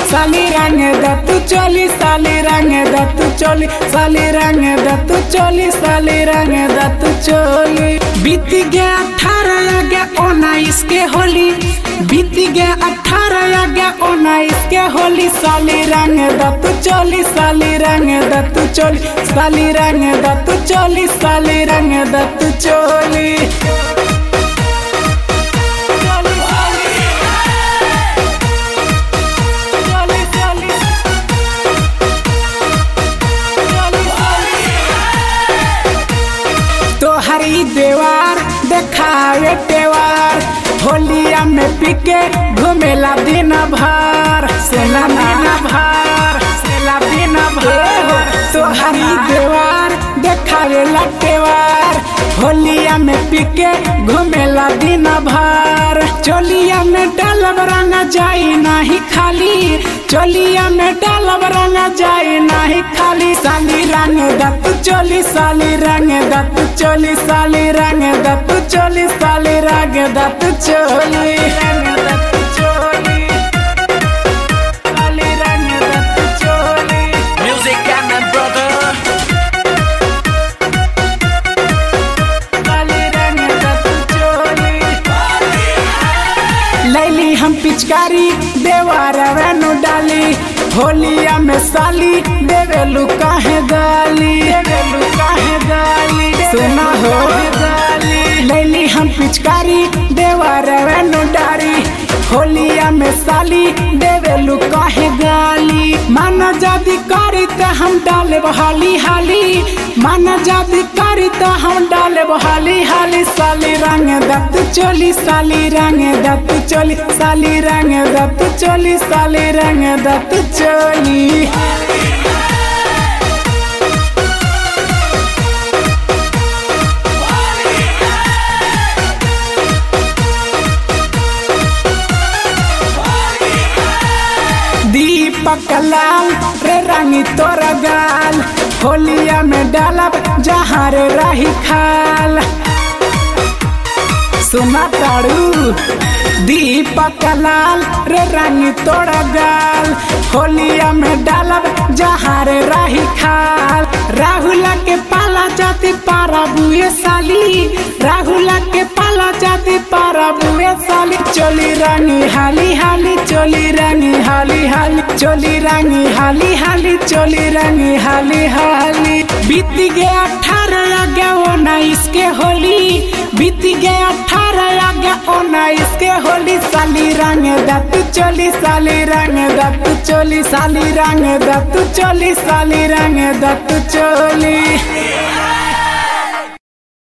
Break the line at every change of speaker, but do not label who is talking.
साली रंग दत्तू चोली साली रंग दत्तू चोली साली रंग दत्तू चोली साली रंग दत्तू चोली बीत गया अठारह आ गया उन्नीस के होली बीत गया अठारह आ गया उन्नीस के होली साली रंग दत्तू चोली साली रंग दत्तू चोली साली रंग दत्तू चोली साली रंग दत्तू चोली तोहरी देवार देखावे तेवार होलिया में पिके घूमेला दिन भर सेला दिन भर सेला दिन भर तोहरी देवार देखावे लटेवार होलिया में पिके घूमेला दिन भर चोलिया में डालब रंग जाई नाही खाली चोलिया में डालब रंग जाई नाही खाली साली रंग दत्त चोली साली रंग दत्त चोली साली रंग दत्त चोली साली रंग दत्त चोली रंग दत्त चोली साली रंग दत्त चोली
Music and my brother.
साली रंग दत्त चोली लैली हम पिचकारी देवार वेनु डाली होलिया में साली देवेलू काहे गाली देवेलू काहे गाली सुना हो गाली लैली हम पिचकारी देवार वेनु डाली होलिया में साली देवेलू काहे गाली माना जादी करी त हम डाले हाली हाली माना जादी करी त हम डाले हाली हाली साली रंग दत्त चोली साली रंग दत्त चोली साली रंग दत्त चोली साली रंग दत्त चोली दीपक लाल रे रंगी तोरा गाल होलिया में डालब जहाँ रे रही खाल सुना ताड़ू दीपक लाल रे रंगी तोड़ा गाल होलिया में डालब जहाँ रे रही खाल राहुल के पाला जाती पारा बुए साली राहुल के पाला जाती पारा बुए साली चोली रानी हाली हाली चोली रानी हाली हाली चोली रानी हाली हाली चोली रानी हाली हाली बीत गया अठारह आ गया उन्नीस के होली बीत गया अठारह आ गया उन्नीस के होली साली रंग दत्त चोली साली रंग दत्त चोली साली रंग दत्त चोली साली रंग दत्त चोली